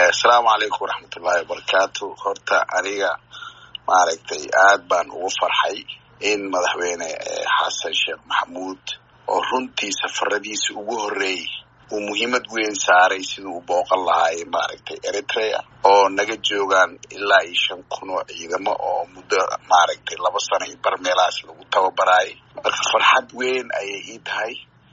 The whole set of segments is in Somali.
asalaamu calaykum waraxmatullahi wabarakaatu horta aniga maaragtay aad baan ugu farxay in madaxweyne xasan sheekh maxamuud oo runtii safaradiisa ugu horreeyey uu muhiimad weyn saaray siduu u booqan lahaay maaragtay eritrea oo naga joogaan ilaa iyo shan kun oo ciidamo oo muddo maaragtay laba sano iyo bar meelahaas lagu tababaraayay marka farxad weyn ayay ii tahay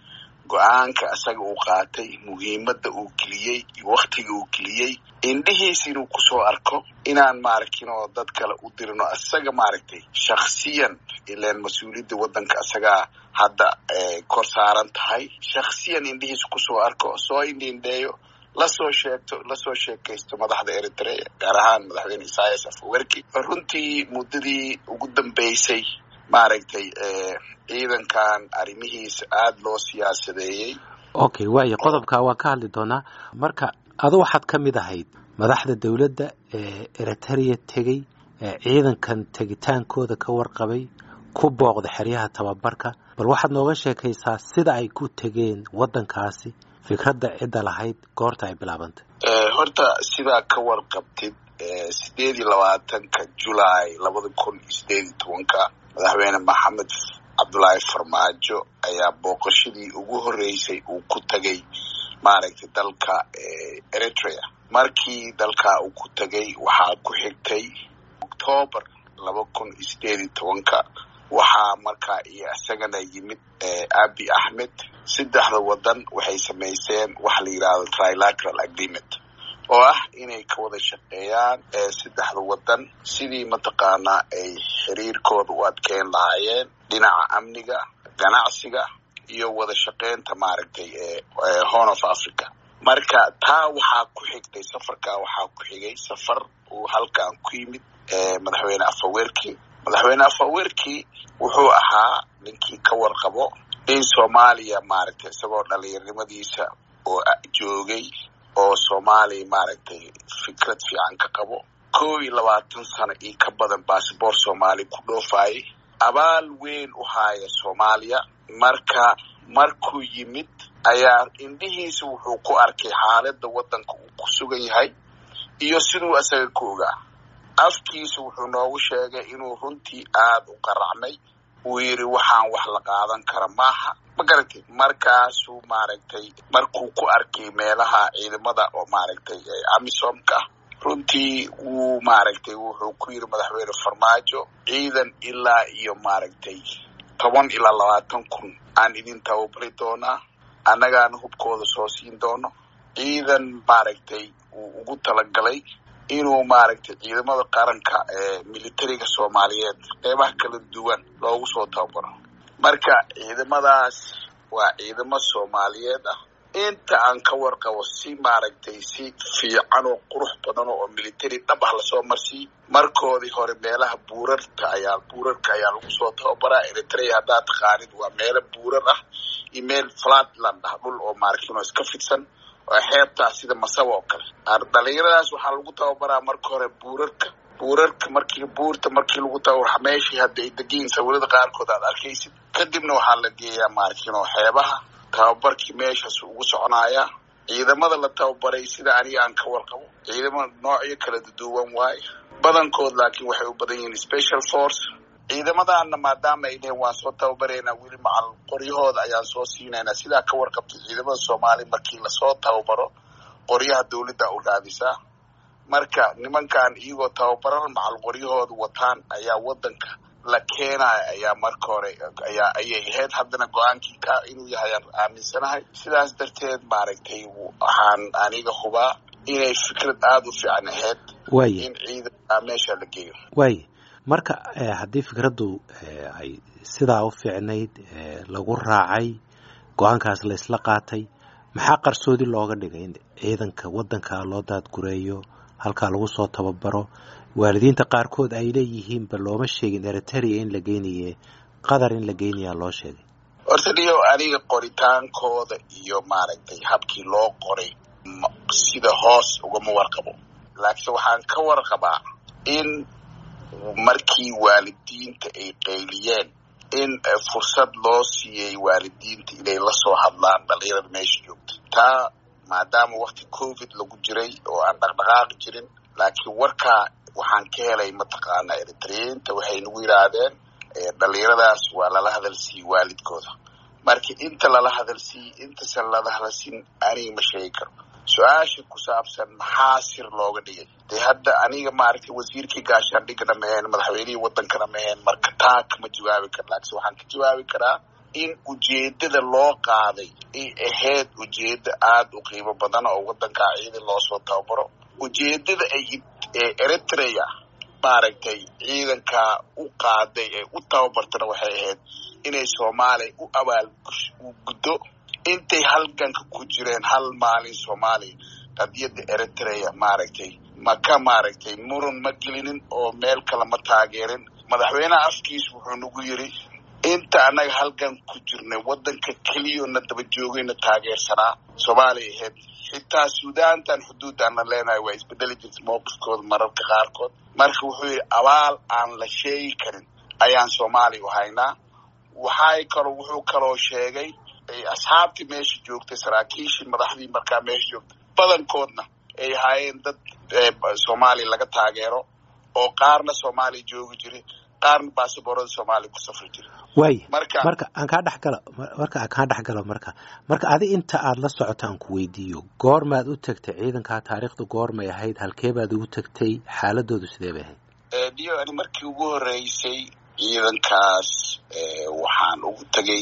go-aanka asaga uu qaatay muhiimadda uu geliyey iyo waktiga uu geliyey indhihiis inuu kusoo arko inaan maaragtinoo dad kale u dirino asaga maaragtay shaksiyan ilaan mas-uuliyadda waddanka asagaa hadda kor saaran tahay shaksiyan indhihiis kusoo arko soo indhiindheeyo lasoo sheegto lasoo sheekaysto madaxda eritrea gaar ahaan madaxweyne isaias afawerki runtii muddadii ugu dambeysay maaragtay ciidankan arrimihiisa aada loo siyaasadeeyey okay waayo qodobkaa waan ka hadli doonaa marka adu waxaad ka mid ahayd madaxda dowladda ee eritrea tegey ee ciidankan tegitaankooda ka warqabay ku booqda xeryaha tababarka bal waxaad nooga sheekaysaa sida ay ku tegeen waddankaasi fikradda cidda lahayd goorta ay bilaabantay horta sidaa ka warqabtid sideed iyo labaatanka julaay labada kun iyo sideed iyo tobanka madaxweyne maxamed cabdullaahi farmaajo ayaa booqashadii ugu horreysay uu ku tegay maaragtay dalka eritrea markii dalkaa uu ku tegay waxaa ku xigtay octoobar laba kun iyo sideed iyo tobanka waxaa markaa iyo isagana yimid abi axmed saddexda waddan waxay samaysteen waxa la yidhahdo trilateral agreement oo ah inay ka wada shaqeeyaan saddexda waddan sidii mataqaanaa ay xiriirkooda u adkeyn lahaayeen dhinaca amniga ganacsiga iyo wada shaqeynta maaragtay horn of africa marka taa waxaa ku xigtay safarkaa waxaa ku xigay safar uu halkan ku yimid madaxweyne afawerki madaxweyne afawerki wuxuu ahaa ninkii ka warqabo in soomaaliya maaragtay isagoo dhalinyarimadiisa oo joogay oo soomaaliya maaragtay fikrad fiican ka qabo kow iyo labaatan sano iyo ka badan basaboor soomaaliya ku dhoofaayay abaal weyn u haaya soomaaliya marka markuu yimid ayaa indhihiisa wuxuu ku arkay xaaladda waddanka uu ku sugan yahay iyo siduu isaga ku ogaa afkiisa wuxuu noogu sheegay inuu runtii aada u qaracmay uu yidhi waxaan wax la qaadan kara maaha ma garatay markaasuu maaragtay markuu ku arkay meelaha ciidamada oo maaragtay amisomka runtii wuu maaragtay wuxuu ku yidhi madaxweyne farmaajo ciidan ilaa iyo maaragtay toban ilaa labaatan kun aan idin tababari doonaa annagaana hubkooda soo siin doono ciidan maaragtay uu ugu talagalay inuu maaragtay ciidamada qaranka ee militariga soomaaliyeed qeybaha kala duwan loogu soo tababaro marka ciidamadaas waa ciidamo soomaaliyeed ah inta aan ka warqabo si maaragtay si fiican oo qurux badan oo military dhab ah lasoo marsiiy markoodii hore meelaha buurarta ayaa buurarka ayaa lagu soo tababaraa eritrea haddaad taqaanid waa meelo buurar ah iyo meel flatland ah dhul oo maaragtino iska fidsan oo xeebtaa sida masaba oo kale dhalinyaradaas waxaa lagu tababaraa marka hore buurarka buurarka markii buurta markii lagu tababara meeshii hadda ay degiin sawirada qaarkood aad arkaysid kadibna waxaa la geeyaa maaragtino xeebaha tababarkii meeshaas ugu soconayaa ciidamada la tababaray sida aniga aan ka warqabo ciidamo noocyo kala duwan waaye badankood laakiin waxay u badan yihiin special force ciidamadaana maadaama ay dheheen waan soo tababaraynaa weli macal qoryahooda ayaan soo siinaynaa sidaa ka warqabtay ciidamada soomaaliya markii lasoo tababaro qoryaha dawladda u raadisaa marka nimankan iyagoo tababaran macal qoryahooda wataan ayaa waddanka la keenaya ayaa marka hore ayaa ayay ahayd haddana go-aankii ka inuu yahay aan aaminsanahay sidaas darteed maaragtay waxaan aniga hubaa inay fikrad aada u fiican ahayd in ciidanka meesha la geeyo waaye marka haddii fikraddu ay sidaa u fiicnayd lagu raacay go-aankaas la isla qaatay maxaa qarsoodi looga dhigay in ciidanka waddanka loo daadgureeyo halkaa lagu soo tababaro waalidiinta qaarkood ay leeyihiinba looma sheegin eritrea in la geynaye qatar in la geynayaa loo sheegay horta dhiyo aniga qoritaankooda iyo maaragtay habkii loo qoray sida hoos ugama warqabo laakiinse waxaan ka warqabaa in markii waalidiinta ay qayliyeen in fursad loo siiyey waalidiinta inay lasoo hadlaan dhalinyarada meesha joogta taa maadaama wakti covid lagu jiray oo aan dhaqdhaqaaqi jirin laakiin warkaa waxaan ka helay mataqaanaa eritreyiinta waxay nagu yidhaahdeen dhalinyaradaas waa lala hadalsiiyey waalidkooda marka inta lala hadalsiiyey intasan lala hadalsiin aniga ma sheegi karo su-aasha ku saabsan maxaa sir looga dhigay dee hadda aniga maaragtay wasiirkii gaashaandhigana maheen madaxweynihii wadankana maheen marka taa kama jawaabi karo laakiin waxaan ka jawaabi karaa in ujeedada loo qaaday ay ahayd ujeeda aada u qiimo badan oo wadankaa ciidan loosoo tababaro ujeedada ay eritrea maaragtay ciidankaa u qaaday ee u tababartana waxay ahayd inay soomaaliya u abaal guddo intay halganka ku jireen hal maalin soomaaliya qadiyadda eritrea maaragtay ma ka maaragtay muran ma gelinin oo meel kale ma taageerin madaxweynaha afkiis wuxuu nagu yiri inta annaga halgan ku jirnay waddanka keliyona daba joogayna taageersanaa soomaaliya ahayd xitaa suudaantan xuduuddaanna leenahay waa isbedeli jirta mowqifkooda mararka qaarkood marka wuxuu yidhi abaal aan la sheegi karin ayaan soomaaliya u haynaa waxay kaloo wuxuu kaloo sheegay asxaabtii meesha joogtay saraakiishii madaxdii markaa meesha joogtay badankoodna ay ahaayeen dad soomaaliya laga taageero oo qaarna soomaaliya joogi jiray qaarna baasaboorada soomaaliya ku safri jiray waay marka marka aan kaa dhex galo marka aan kaa dhex galo marka marka adi inta aada la socoto aan ku weydiiyo goormaad u tagtay ciidankaa taariikhda goormay ahayd halkee baad ugu tagtay xaaladoodu sidee bay ahayd dio ani markii ugu horreysay ciidankaas waxaan ugu tegay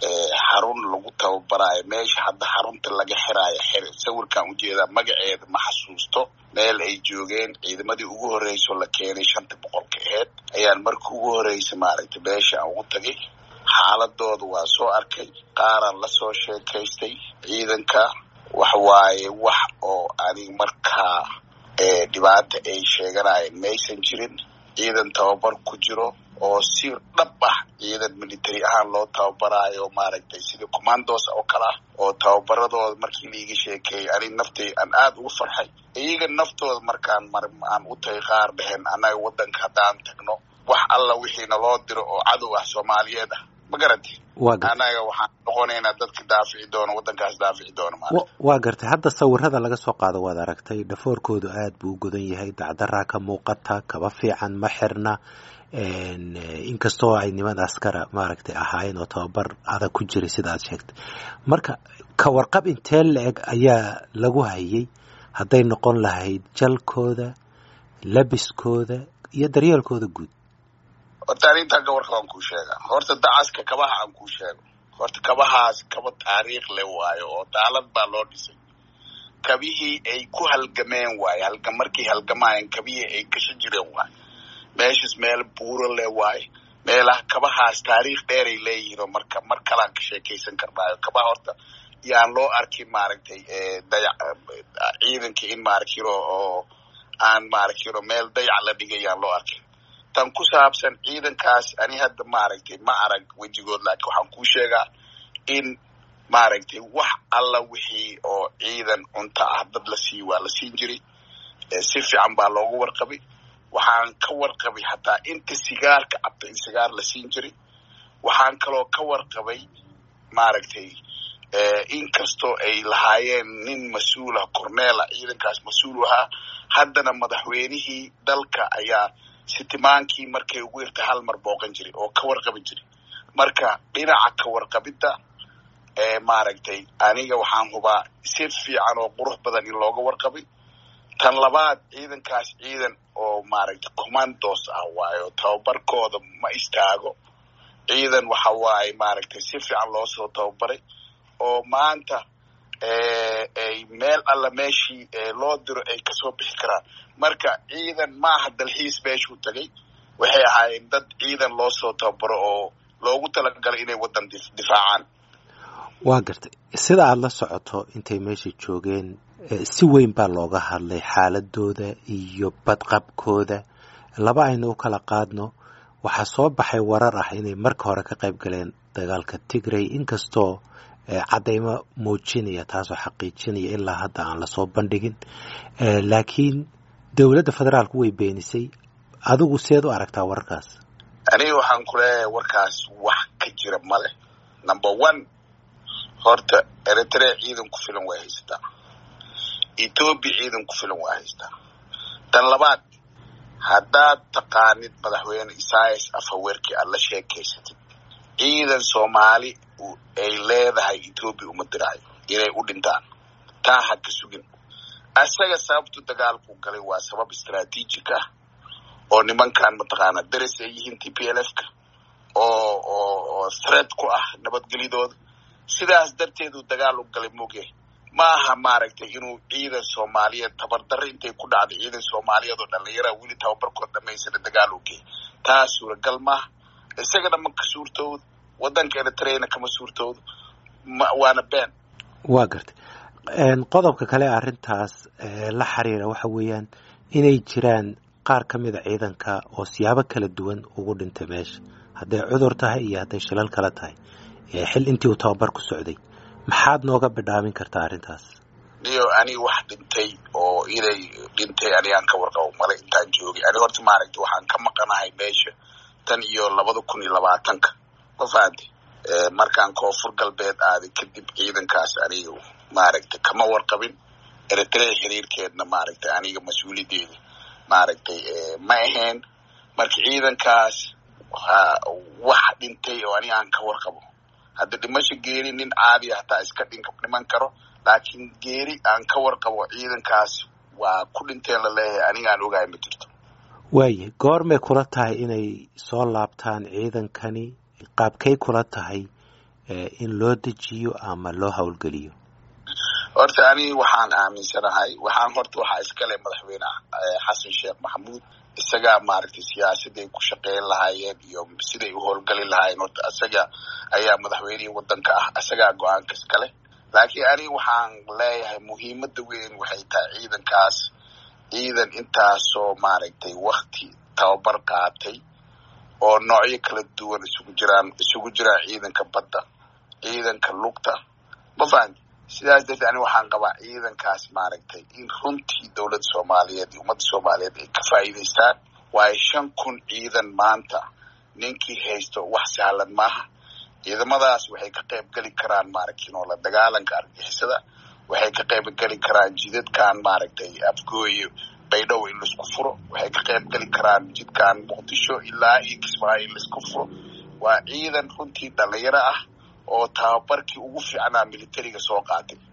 xarun lagu tababaraayo meesha hadda xarunta laga xiraayo xir sawirkaan ujeedaa magaceeda ma xasuusto meel ay joogeen ciidamadii ugu horreysoo la keenay shanta boqolka aheyd ayaan markii ugu horreysay maaragtay meesha aan ugu tagay xaaladooda waa soo arkay qaaraan lasoo sheekaystay ciidanka wax waaye wax oo aniga markaa dhibaata ay sheeganayeen maysan jirin ciidan tababar ku jiro oo si dhab ah ciidan military ahaan loo tababaraayo maaragtay sida commandos oo kale ah oo tababaradooda markii laiga sheekeeyay anig naftay aan aada ugu farxay iyaga naftooda markaan mar aan u tagay qaar dheheen annaga waddanka haddaan tagno wax alla wixiina loo diro oo cadow ah soomaaliyeed ah ma garanti annaga waxaan noqonaynaa dadka daafici doono waddankaas daafici doono waa gartay hadda sawirada laga soo qaado waad aragtay dhafoorkoodu aad buu u godan yahay dacdaraa ka muuqata kaba fiican ma xirna inkastoo ay niman askara maaragtay ahaayeen oo tababar adag ku jiray sida aad sheegtay marka ka warqab intee la-eg ayaa lagu hayay hadday noqon lahayd jalkooda labiskooda iyo daryeelkooda guud horta arrintan ka warqab aan kuu sheega horta dacaska kabaha aan kuu sheego horta kabahaas kaba taariikh le waayo oo daalad baa loo dhisay kabihii ay ku halgameen waayo halga markay halgamaayeen kabihii ay gasho jireen waayo meeshas meel buuro le waayo meelaha kabahaas taariikh dheeray leeyihiin oo marka mar kalaan ka sheekaysan karnaayo kabaha horta yaan loo arkin maaragtay dayac ciidankii in maarakiro oo aan maarakiro meel dayac la dhigay yaan loo arkin tan ku saabsan ciidankaas ani hadda maaragtay ma arag wejigood laakiin waxaan kuu sheegaa in maaragtay wax alla wixii oo ciidan cunto ah dad la siiy waa la siin jiray si fiican baa loogu warqabay waxaan ka warqabay hataa inta sigaarka cabta in sigaar la siin jiray waxaan kaloo ka warqabay maaragtay inkastoo ay lahaayeen nin mas-uulah corneela ciidankaas mas-uul ahaa haddana madaxweynihii dalka ayaa sitimaankii markay ugu yartay hal mar booqan jiray oo ka warqabi jiray marka dhinaca ka warqabidda maaragtay aniga waxaan hubaa si fiican oo qurux badan in looga warqabay tan labaad ciidankaas ciidan oo maaragtay commandos ah waayo tababarkooda ma istaago ciidan waxa waaye maaragtay si fiican loo soo tababaray oo maanta ay meel alla meeshii loo diro ay kasoo bixi karaan marka ciidan maaha dalxiis meeshuu tagay waxay ahaayeen dad ciidan loo soo tababaro oo loogu talagalay inay waddan difaacaan waa gartay sida aada la socoto intay meesha joogeen si weyn baa looga hadlay xaaladooda iyo badqabkooda laba aynu u kala qaadno waxaa soo baxay warar ah inay marka hore ka qayb galeen dagaalka tigray inkastoo caddaymo muujinaya taasoo xaqiijinaya ilaa hadda aan lasoo bandhigin laakiin dowladda federaalku way beenisay adigu seed u aragtaa wararkaas aniga waxaan ku leeyahay warkaas wax ka jira male number one horta eritrea ciidan ku filan way haysataa etoobiya ciidan ku filan waa haystaa tan labaad haddaad taqaanid madaxweyne isayas afaweerkii aad la sheekaysatid ciidan soomaali ay leedahay etoobiya uma diraayo inay u dhintaan taa ha ka sugin isaga sababtu dagaalku galay waa sabab istraatiijig ah oo nimankan mataqaana daris ay yihiin t p l f ka oo oo oo threat ku ah nabadgelyadooda sidaas darteedu dagaal u galay moge ma aha maaragtay inuu ciidan soomaaliyeed tabardarro intay ku dhacday ciidan soomaaliyeed oo dhallinyara weli tababarkood dhamaysana dagaal u geey taa suuragal maaha isagana ma ka suurtoodo waddanka eritreyna kama suurtoodo waana been waa gartay qodobka kale arrintaas la xiriira waxa weeyaan inay jiraan qaar ka mida ciidanka oo siyaabo kala duwan ugu dhintay meesha hadday cudur tahay iyo hadday shilal kale tahay xil intii uu tababar ku socday maxaad nooga bidhaamin kartaa arrintaas niyo ani wax dhintay oo inay dhintay anigaan ka warqabo male intaan joogay ani horta maaragtay waxaan ka maqanahay meesha tan iyo labada kun iyo labaatanka ma fahanti markaan koonfur galbeed aaday kadib ciidankaas aniga maaragtay kama warqabin eritrea xiriirkeedna maaragtay aniga mas-uuliyadeeda maaragtay ma ahayn marka ciidankaas wax dhintay oo aniga aan ka warqabo hadda dhimasho geeri nin caadiya hataa iska dhiman karo laakiin geeri aan ka warqabo ciidankaas waa ku dhinteen la leeyahay anigaan ogahay ma jirto waaye goormay kula tahay inay soo laabtaan ciidankani qaabkay kula tahay in loo dejiyo ama loo howlgeliyo horta ani waxaan aaminsanahay waxaan horta waxaa iskale madaxweyne xasan sheekh maxamuud isagaa maaragtay siyaasaday ku shaqeyn lahaayeen iyo siday u howlgali lahaayeen horta isaga ayaa madaxweynihii waddanka ah isagaa go-aanka iskale laakiin aniga waxaan leeyahay muhiimadda weyn waxay tahay ciidankaas ciidan intaasoo maaragtay wakti tababar qaatay oo noocyo kala duwan isugu jiraan isugu jiraan ciidanka badda ciidanka lugta ma fahanti sidaas darteed ani waxaan qabaa ciidankaas maaragtay in runtii dowladda soomaaliyeed iyo ummadda soomaaliyeed ay ka faa'iidaystaan waayo shan kun ciidan maanta ninkii haysto wax sahlan maaha ciidamadaas waxay ka qayb geli karaan maaragtay noola dagaalanka argixisada waxay ka qayb geli karaan jidadkan maaragtay afgooye baydhow in laisku furo waxay ka qayb geli karaan jidkan muqdisho ilaa iyo kismaayo in laisku furo waa ciidan runtii dhalinyaro ah oo tababarkii ugu fiicnaa militariga soo qaatay